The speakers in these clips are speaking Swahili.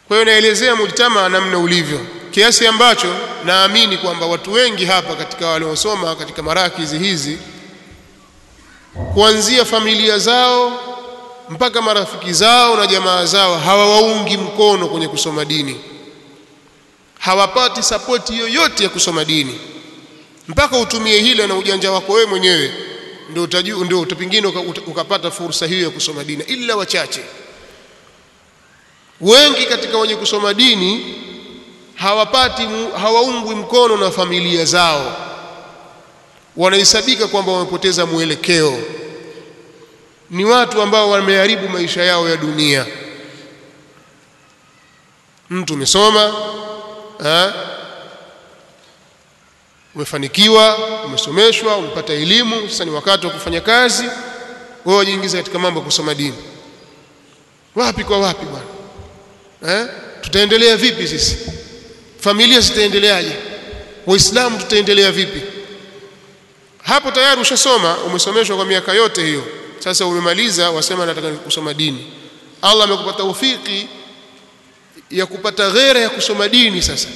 kwa hiyo naelezea mujtama namna ulivyo kiasi ambacho naamini kwamba watu wengi hapa katika waliosoma katika marakizi hizi kuanzia familia zao mpaka marafiki zao na jamaa zao hawawaungi mkono kwenye kusoma dini hawapati sapoti yoyote ya kusoma dini mpaka utumie hila na ujanja wako wewe mwenyewe ndio utajua ndio pengine ukapata fursa hiyo ya kusoma dini ila wachache wengi katika wenye kusoma dini hawapati hawaungwi mkono na familia zao wanahesabika kwamba wamepoteza mwelekeo ni watu ambao wameharibu maisha yao ya dunia mtu umesoma eh umefanikiwa umesomeshwa umepata elimu sasa ni wakati wa kufanya kazi wewe wajiingiza katika mambo ya kusoma dini wapi kwa wapi bwana eh tutaendelea vipi sisi familia zitaendeleaje waislamu tutaendelea vipi hapo tayari ushasoma umesomeshwa kwa miaka yote hiyo sasa umemaliza wasema nataka kusoma dini Allah amekupa taufiki ya kupata ghera ya kusoma dini sasa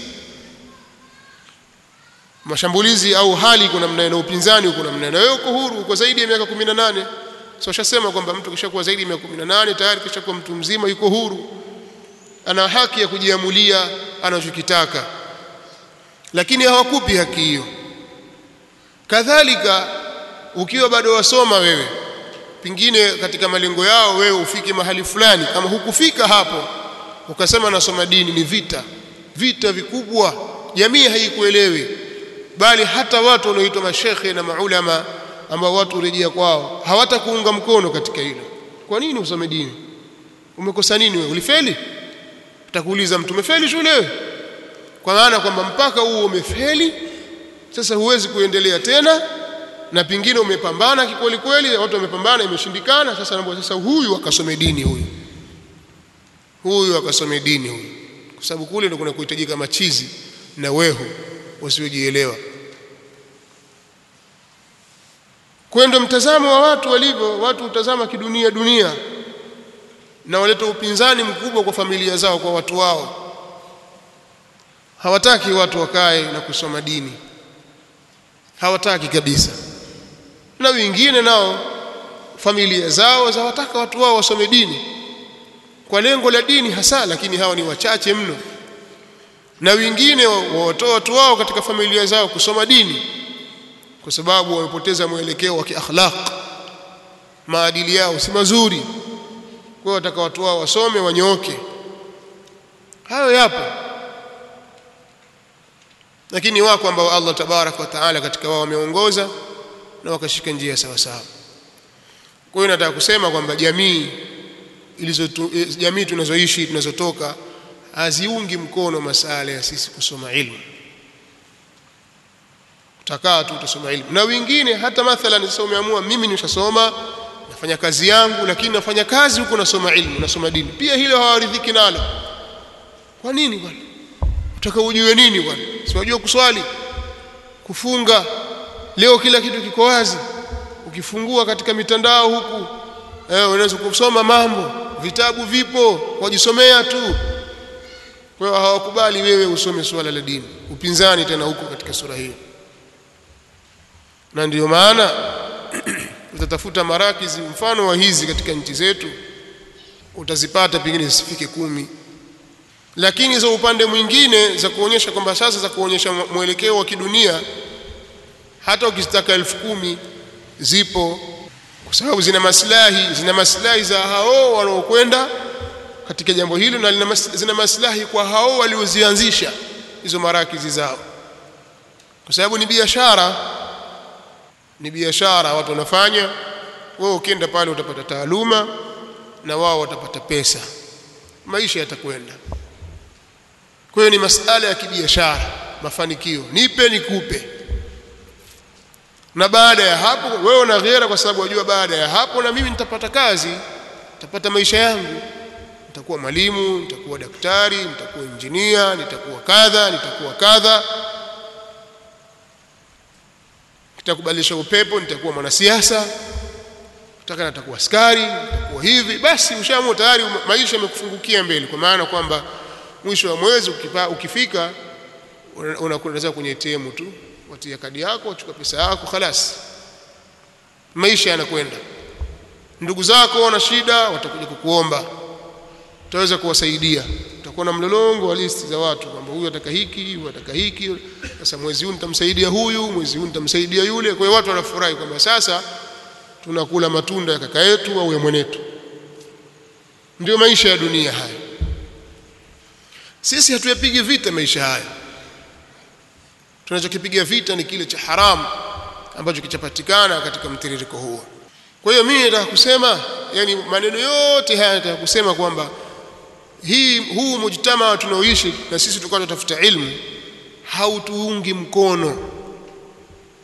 mashambulizi au hali kuna namna na upinzani uko namna na wewe uko huru uko zaidi ya miaka 18 so ushasema kwamba mtu kishakuwa zaidi ya miaka 18 tayari kishakuwa mtu mzima yuko huru ana haki ya kujiamulia anachokitaka lakini hawakupi haki hiyo kadhalika ukiwa bado wasoma wewe pingine katika malengo yao wewe ufike mahali fulani kama hukufika hapo ukasema nasoma dini ni vita vita vikubwa jamii haikuelewi bali hata watu wanaoitwa mashekhe na maulama ambao watu urejea kwao hawatakuunga mkono katika hilo kwa nini usome dini umekosa nini wewe ulifeli utakuuliza mtu umefeli shule wewe kwa maana kwamba mpaka huo umefeli sasa huwezi kuendelea tena na pingine umepambana kikweli kweli watu wamepambana imeshindikana sasa naomba sasa huyu akasome dini huyu huyu akasome dini huyu kwa sababu kule ndio kuna kuhitajika machizi na wehu wasiojielewa kwendo mtazamo wa watu walivyo watu utazama kidunia dunia na waleta upinzani mkubwa kwa familia zao kwa watu wao hawataki watu wakae na kusoma dini hawataki kabisa na wengine nao familia zao zawataka watu wao wasome dini kwa lengo la dini hasa lakini hawa ni wachache mno na wengine wawatoa watu wao katika familia zao kusoma dini kwa sababu wamepoteza mwelekeo wa kiakhlaq maadili yao si mazuri kwa hiyo wataka watu wao wasome wanyooke hayo yapo lakini wako ambao Allah tabarak wa taala katika wao wameongoza na wakashika njia sawa sawa kwa hiyo nataka kusema kwamba jamii ilizo jamii tunazoishi tunazotoka haziungi mkono masala ya sisi kusoma ilmu utakaa tu utasoma ilmu na wengine hata mathalan sasa umeamua mimi nishasoma nafanya kazi yangu lakini nafanya kazi huko nasoma ilmu nasoma dini pia hilo hawaridhiki nalo kwa nini bwana utaka ujue nini bwana si unajua kuswali kufunga leo kila kitu kiko wazi ukifungua katika mitandao huku eh unaweza kusoma mambo vitabu vipo wajisomea tu kwa hiyo hawakubali wewe usome swala la dini upinzani tena huko katika sura hiyo na ndiyo maana utatafuta marakizi mfano wa hizi katika nchi zetu utazipata pengine zisifike kumi lakini za upande mwingine za kuonyesha kwamba sasa za kuonyesha mwelekeo wa kidunia hata ukizitaka elfu kumi zipo kwa sababu zina maslahi zina maslahi za hao wanaokwenda katika jambo hilo na zina maslahi kwa hao waliozianzisha hizo marakizi zao kwa sababu ni biashara ni biashara watu wanafanya wewe ukienda pale utapata taaluma na wao watapata pesa maisha yatakwenda kwa hiyo ni masala ya kibiashara mafanikio nipe nikupe na baada ya hapo wewe una ghera kwa sababu wajua baada ya hapo na mimi nitapata kazi nitapata maisha yangu nitakuwa mwalimu nitakuwa daktari nitakuwa injinia nitakuwa kadha nitakuwa kadha nitakubadilisha upepo nitakuwa mwanasiasa nataka nitakuwa askari nitakuwa hivi basi ushaamua tayari maisha yamekufungukia mbele kwa maana kwamba mwisho wa mwezi ukipa, ukifika unakwenda kwenye ATM tu watia kadi yako wachukua pesa yako khalas maisha yanakwenda ndugu zako wana shida watakuja kukuomba utaweza kuwasaidia utakuwa na mlolongo wa listi za watu kwamba huyu ataka hiki huyu ataka hiki sasa mwezi huu nitamsaidia huyu mwezi huu nitamsaidia yule kwa hiyo watu wanafurahi kwamba sasa tunakula matunda ya kaka yetu au ya mwenetu ndio maisha ya dunia haya sisi hatuyapigi vita maisha haya tunachokipiga vita ni kile cha haramu ambacho kichapatikana katika mtiririko huo kwa hiyo mimi nataka kusema yani maneno yote haya nataka kusema kwamba hii huu mujtama tunaoishi na sisi tulikuwa tunatafuta ilmu hautuungi mkono